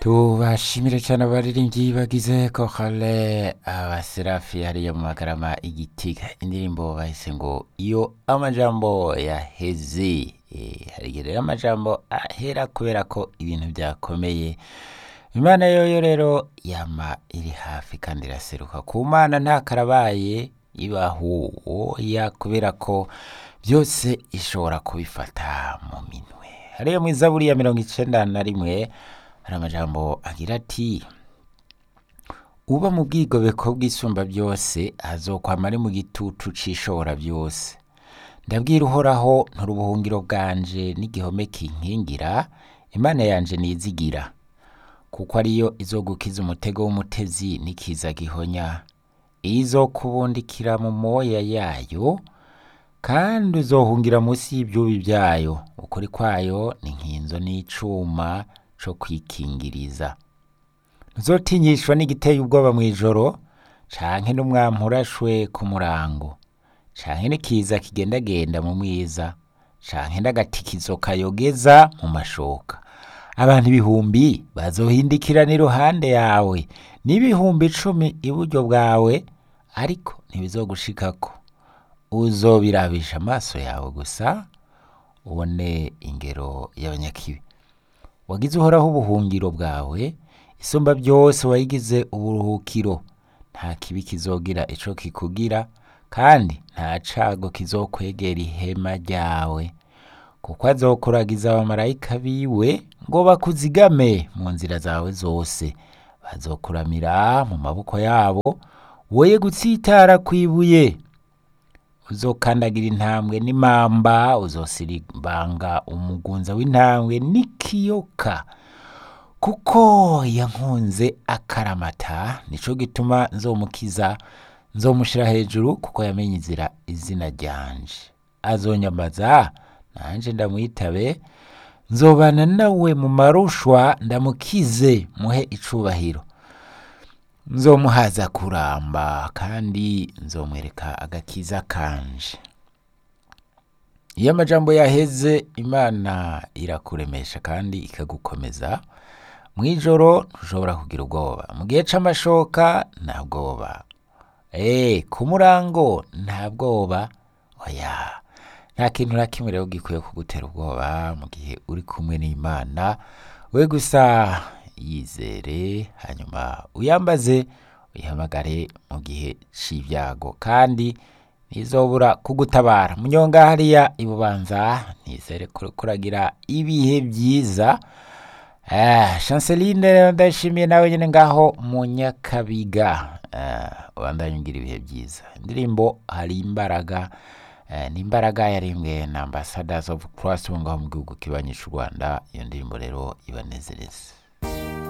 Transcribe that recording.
tubashimire cyane abaririmbyi bagize kohale abaserafi hariya mu magarama igitiga indirimbo bahise ngo iyo amajambo yaheze Eh, hari igihe rero amajambo ahera kubera ko ibintu byakomeye imana yoyo rero yama iri hafi kandi iraseruka ku mana nta karabaye ibaho oya kubera ko byose ishobora kubifata mu minwe hariya mu izaburi ya mirongo icenda na rimwe hari amajambo agira ati uba mu bwigobeko bw'isumba byose azokwama ari mu gitutu c'ishobora byose ndabwira uhoraho ntura ubuhungiro bwanje n'igihome kinkingira imana yanje nizigira kuko ariyo izogukiza umutego w'umutezi n'ikiza gihonya izokubundikira mu moya yayo kandi uzohungira munsi y'ibyubi byayo ukuri kwayo ni nk'inzo n'icuma co kwikingiriza ntuzotinyishwa n'igiteye ubwoba mu ijoro canke n'umwampi urashwe ku murango canke n'ikiza kigendagenda mu mwiza canke n'agatikizo kayogeza mu mashoka abantu ibihumbi bazohindikirana iruhande yawe n'ibihumbi icumi iburyo bwawe ariko ntibizogushikako uzobirabisha amaso yawe gusa ubone ingero y'abanyakibi wagize uhoraho ubuhungiro bwawe isumba byose wayigize uburuhukiro nta kibi kizogira ico kikugira kandi nta cago kizokwegera ihema ryawe kuko azokuragiza abamarayika biwe ngo bakuzigame mu nzira zawe zose bazokuramira mu maboko yabo woye gutsitara kw'ibuye uzokandagira intambwe n'imamba uzosiribanga umugunza w'intambwe n'ikiyoka kuko yankunze akaramata nico gituma nzomukiza nzomushira hejuru kuko yamenye inzira izina ryanje azonyamaza nanje ndamwitabe nzobana nawe mu marushwa ndamukize muhe icubahiro nzomuhaza kuramba kandi nzomwereka agakiza kanje iyo amajambo yaheze imana irakuremesha kandi ikagukomeza mu ijoro ntushobora kugira ubwoba mu gihe c'amashoka nta bwoba Eh, ku murango nta bwoba oya nta kintu na kimwe rero gikwiye kugutera ubwoba mu gihe uri kumwe n'imana we gusa yizere hanyuma uyambaze uyihamagare mu gihe c'ibyago kandi ntizobura kugutabara munyonga hariya ibubanza nizere ko kuragira ibihe byiza Ah, Chanceline rero ndashimiye nawe nyene ngaho mu Nyakabiga Ah, ubandanye ugira ibihe byiza indirimbo hari imbaraga eh, ni imbaraga yarimbwe na ambassadors of Christ bo ngaho mu gihugu kibanyisha u Rwanda iyo ndirimbo rero ibanezereza